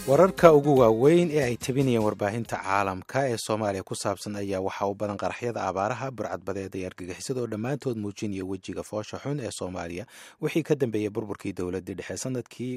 wararka ugu waaweyn ee ay tabinayeen warbaahinta caalamka ee soomaaliya ku saabsan ayaa waxaa u badan qaraxyada abaaraha burcadbadeed iyo argagixisada oo dhammaantood muujinaya wejiga foosha xun ee soomaaliya wixii ka dambeeyey burburkii dowladii dhexe sanadkii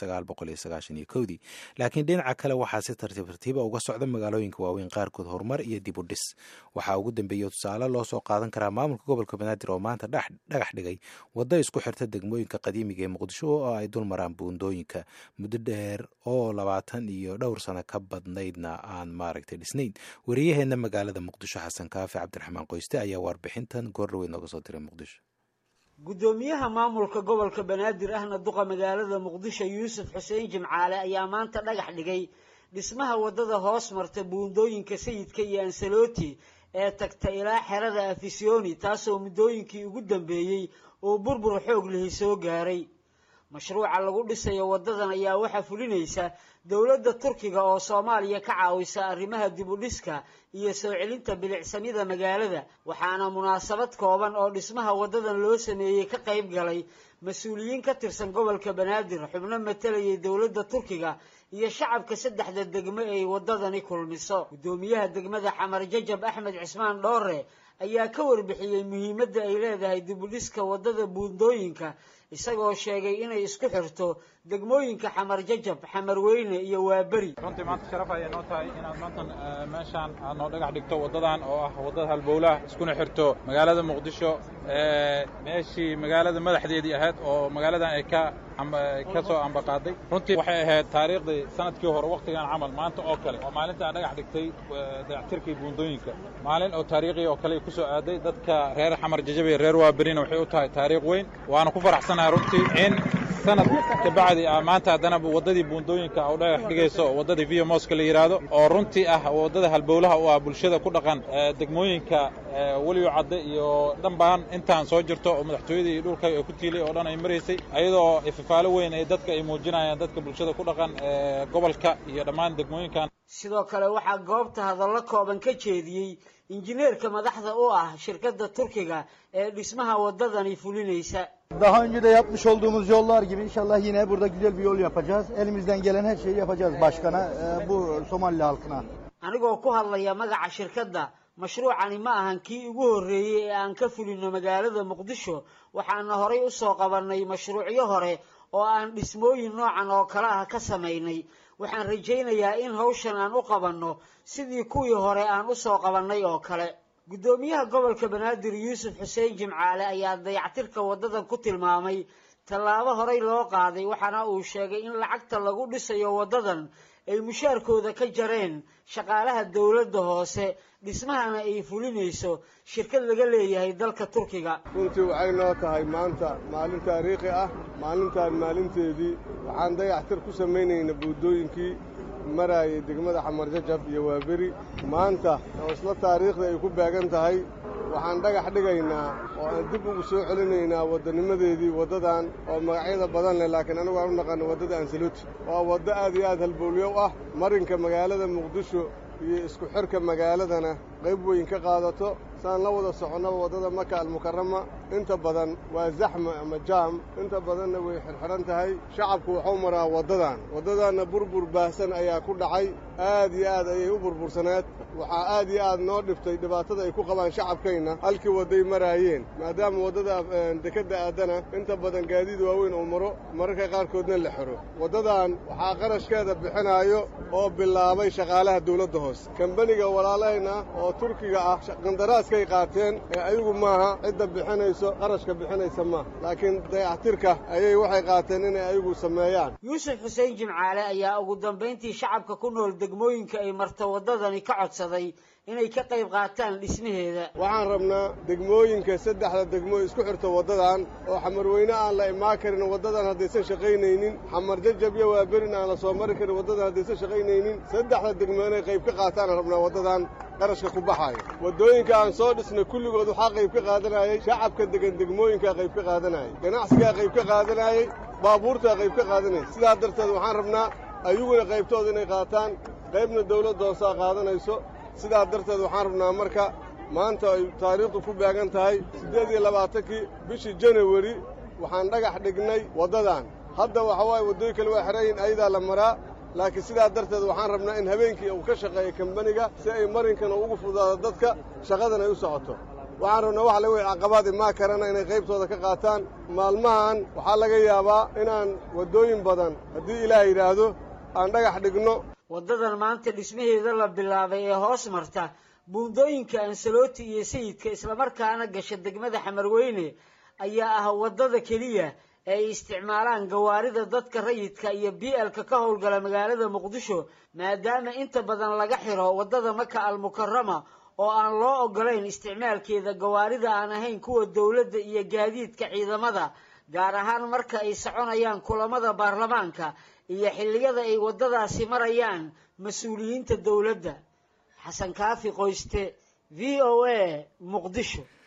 dii laakiin dhinaca kale waxaa si tartiib tartiiba uga socda magaalooyinka waaweyn qaarkood horumar iyo dib u dhis waxaa ugu dambeeya tusaale loo soo qaadan karaa maamulka gobolka banaadir oo maanta dhagax dhigay waddo isku xirta degmooyinka qadiimiga ee muqdisho oo ay dul maraan buundooyinka muddo dheer oo labaatan iyo dhowr sano ka badnaydna aan maaragtay dhisnayn wariyaheenna magaalada muqdisho xasan kaafi cabdiraxmaan qoyste ayaa warbixintan goordhaweyd nooga soo diray muqdisho guddoomiyaha maamulka gobolka banaadir ahna duqa magaalada muqdisho yuusuf xuseen jimcaale ayaa maanta dhagax dhigay dhismaha waddada hoos marta buundooyinka sayidka iyo ansaloti ee tagta ilaa xerada afisyooni taasoo muddooyinkii ugu dambeeyey uu burbur xoog lihi soo gaaray mashruuca lagu dhisayo waddadan ayaa waxaa fulinaysa dowladda turkiga oo soomaaliya ka caawisa arrimaha dib u dhiska iyo soo celinta bilicsamida magaalada waxaana munaasabad kooban oo dhismaha waddadan loo sameeyey ka qayb galay mas-uuliyiin ka tirsan gobolka banaadir xubno matalayay dowladda turkiga iyo shacabka saddexda degmo ay waddadani kulmiso guddoomiyaha degmada xamar jajab axmed cismaan dhoore ayaa ka warbixiyey muhiimadda ay leedahay dib u dhiska waddada buundooyinka isagoo sheegay inay isku xirto degmooyinka xamar jajab xamar weyne iyo waaberi runtii maanta sharaf ayay noo tahay inaad maantan meeshaan aad noo dhagax dhigto waddadan oo ah waddada halbowlaha iskuna xirto magaalada muqdisho meeshii magaalada madaxdeedii ahayd oo magaaladan ay ka ka soo ambaqaaday runtii waxay ahayd taariikhdii sanadkii hore wakhtigan camal maanta oo kale oo maalintaa dhagax dhigtay dayactirkii buundooyinka maalin oo taariikhi oo kale ku soo aaday dadka reer xamar jajabe reer waaberina waxay u tahay taariikh weyn waana ku faraxsanahay runtii in sanad kabacdi ah maanta haddana waddadii buundooyinka u dhagax dhigayso waddadii via moska la yidhaahdo oo runtii ah waddada halbowlaha u ah bulshada ku dhaqan degmooyinka weliyo cadde iyo dhanbaan intaan soo jirto oo madaxtooyadii iyo dhulka ku tiilay oo dhan ay maraysay ayadoo ifafaalo weyn ay dadka ay muujinayaan dadka bulshada ku dhaqan gobolka iyo dhammaan degmooyinkan sidoo kale waxaa goobta hadallo kooban ka jeediyey injineerka madaxda u ah shirkadda turkiga ee dhismaha waddadani fulinaysa Daha önce de yapmış olduğumuz yollar gibi inşallah yine burada güzel bir yol yapacağız. Elimizden gelen her şeyi yapacağız başkana, bu Somali halkına. anigoo ku hadlaya magaca shirkadda mashruucani ma ahan kii ugu horreeyey ee aan ka fulino magaalada muqdisho waxaana horay u soo qabannay mashruucyo hore oo aan dhismooyin noocan oo kale ah ka samaynay waxaan rajaynayaa in hawshan aan u qabanno sidii kuwii hore aan u soo qabannay oo kale guddoomiyaha gobolka banaadir yuusuf xuseen jimcaale ayaa dayactirka waddadan ku tilmaamay tallaabo horay loo qaaday waxaana uu sheegay in lacagta lagu dhisayo waddadan ay mushaarkooda ka jareen shaqaalaha dowladda hoose dhismahana ay fulinayso shirkad laga leeyahay dalka turkiga runtii waxay noo tahay maanta maalin taariikhi ah maalintaan maalinteedii waxaan dayactir ku samaynayna buuddooyinkii maraayay degmada xamar jajab iyo waaberi maanta oo isla taariikhda ay ku beegan tahay waxaan dhagax dhigaynaa oo aan dib ugu soo celinaynaa waddanimadeedii waddadan oo magacyada badan leh laakiin anigu aan u naqaano waddada ansaluti waa waddo aad iyo aad halbowlyo ah marinka magaalada muqdisho iyo isku xirka magaaladana qayb weyn ka qaadato saan la wada soconnaba waddada maka almukarama inta badan waa zaxma ama jaam inta badanna way xirxiran tahay shacabku waxuu maraa waddadan waddadaanna burbur baahsan ayaa ku dhacay aad iyo aad ayay u burbursaneed waxaa aad iyo aad noo dhiftay dhibaatada ay ku qabaan shacabkayna halkii wadday maraayeen maadaama waddada dekedda aadana inta badan gaadiid waaweyn uu maro mararka qaarkoodna la xiro waddadan waxaa qarashkeeda bixinaayo oo bilaabay shaqaalaha dawladda hoose kambaniga walaalahayna oo turkiga ah qandaraaskay qaateen ee ayagu maaha cidda bixinayso qarashka bixinaysa maaha laakiin dayactirka ayay waxay qaateen inay ayagu sameeyaan yuusuf xuseen jimcaale ayaa ugu dambayntii shacabka ku nool degmooyinka ay marto waddadani ka codsaday inay ka qayb qaataan dhismaheeda waxaan rabnaa degmooyinka saddexda degmo isku xirta waddadan oo xamarweyne aan la imaan karin waddadan haddaysan shaqaynaynin xamar jajab iyo waaberin aan la soo mari karin waddadan haddaysan shaqaynaynin saddexda degmo inay qayb ka qaataan rabnaa waddadan qarashka ku baxaaya waddooyinka aan soo dhisnay kulligood waxaa qayb ka qaadanayay shacabka degan degmooyinkaa qayb ka qaadanayay ganacsigaa qayb ka qaadanayay baabuurtaa qayb ka qaadanayay sidaa darteed waxaan rabnaa ayaguna qaybtooda inay qaataan qaybna dawladda hoosaa qaadanayso sidaa darteed waxaan rabnaa marka maanta ay taariikhdu ku beegan tahay siddeed iyo labaatankii bishii janawari waxaan dhagax dhignay waddadan hadda waxa waaye waddooyin kale waa xerayin ayadaa la maraa laakiin sidaa darteed waxaan rabnaa in habeenkii uu ka shaqeeyo kambaniga si ay marinkana ugu fudaado dadka shaqadan ay u socoto waxaan rabnaa waxa laga waya caqabaad imaa karana inay qaybtooda ka qaataan maalmahan waxaa laga yaabaa inaan waddooyin badan haddii ilaah yidhaahdo aan dhagax dhigno waddadan maanta dhismaheeda la bilaabay ee hoos marta buundooyinka ansaloti iyo sayidka islamarkaana gasha degmada xamarweyne ayaa ah waddada keliya ee ay isticmaalaan gawaarida dadka rayidka iyo bielka ka howlgala magaalada muqdisho maadaama inta badan laga xiro waddada maka almukarama oo aan loo ogolayn isticmaalkeeda gawaarida aan ahayn kuwa dowladda iyo gaadiidka ciidamada gaar ahaan marka ay soconayaan kulamada baarlamaanka iyo xilliyada ay waddadaasi marayaan mas-uuliyiinta dowladda xasan kaafi qoyste v o a muqdisho